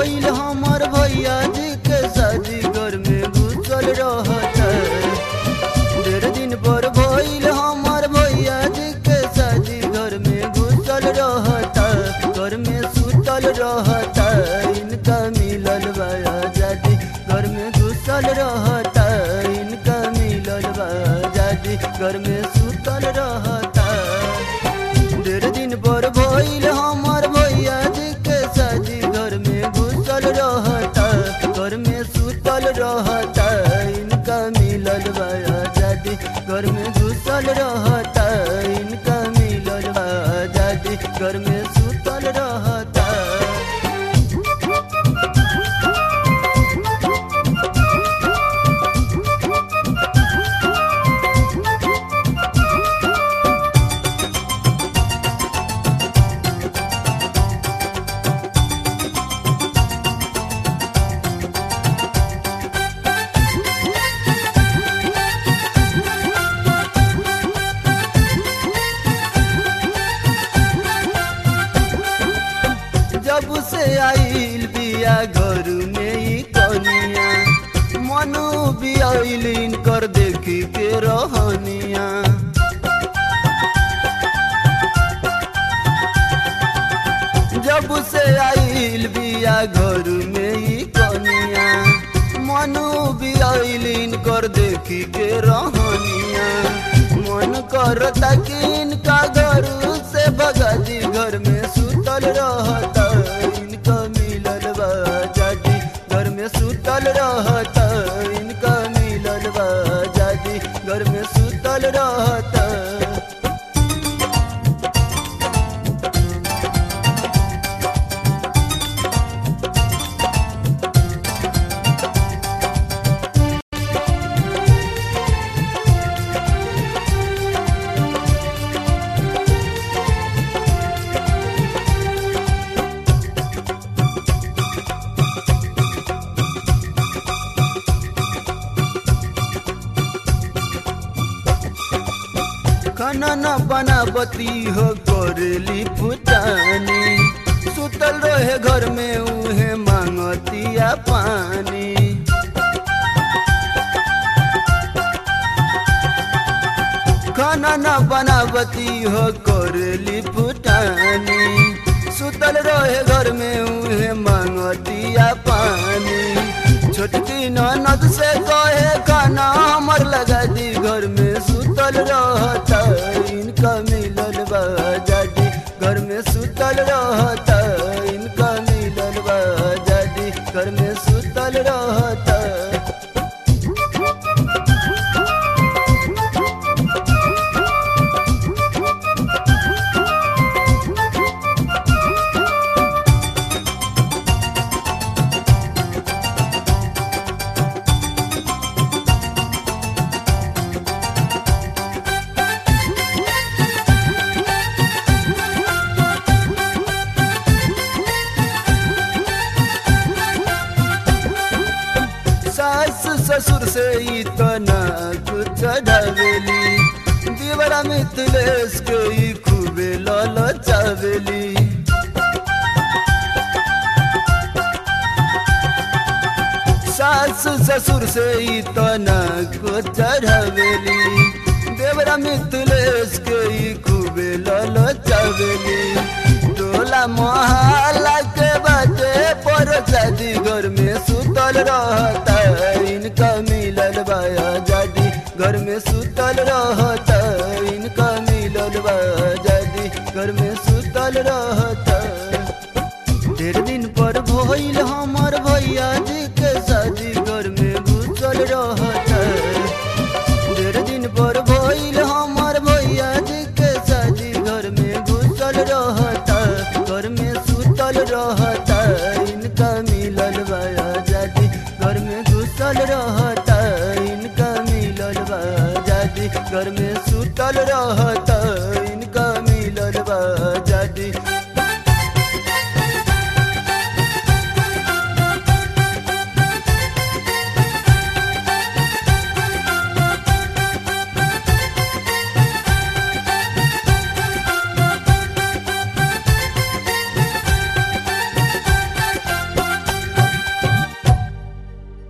भइल हमर भैया जी के शादी घर में घुसल रहता डेढ़ दिन पर भइल हमर भैया जी के शादी घर में घुसल रहता घर में सुतल रहता इनका मिलल बा आजादी घर में घुसल रहता इनका मिलल बा आजादी घर में सुतल रहता डेढ़ दिन पर भइल हमर भैया जी के शादी घर में घुसल रहता घर में सुतल रहता इनका मिलल बा आजादी घर में घुसल रहता इनका मिलल बा आजादी घर में सुतल रहता जब से आइल बिया घर में ई कनिया मनु भी आइल इनकर देखी के रहनिया जब से आइल बिया घर में ई कनिया मनु भी आइल इनकर देखी के रहनिया मन करता कि इनका घर से बगादी घर में सुतल रहता इनका मिलल बा आजादी घर में सुतल रहता इनका मिलल बा आजादी घर में सुतल रहता खाना न बनावती हो करेली फुटानी सुतल रहे घर में उहे मांगतिया पानी खाना न बनावती हो करेली फुटानी सुतल रहे घर में उहे मांगतिया पानी छोटकी ननद से कहे खाना हमर लगा दी घर में सुतल रहता इनका मिलल बा आजादी घर में सुतल रहता इनका मिलल बा आजादी घर में सुतल रहता सास ससुर से इतना कुछ ढावेली दीवरा मिथिलेश के ई खूबे लाल चावेली सास ससुर से इतना कुछ ढावेली देवरा मिथिलेश के ई खूबे लाल चावेली टोला मोहल्ला के बाटे पर शादी घर में सुतल रहता इनका मिलल बा आजादी घर में सुतल रहता इनका मिलल बा आजादी घर में सुतल रहता डेढ़ दिन पर भइल हमर भैया जी के शादी घर में घुसल रहता डेढ़ दिन पर भइल हमर भैया जी के शादी घर में घुसल रहता घर में सुतल रहता इनका मिलल बा आजादी घर में घुसल रहता इनका मिलल बा आजादी घर में सुतल रहता इनका मिलल बा आजादी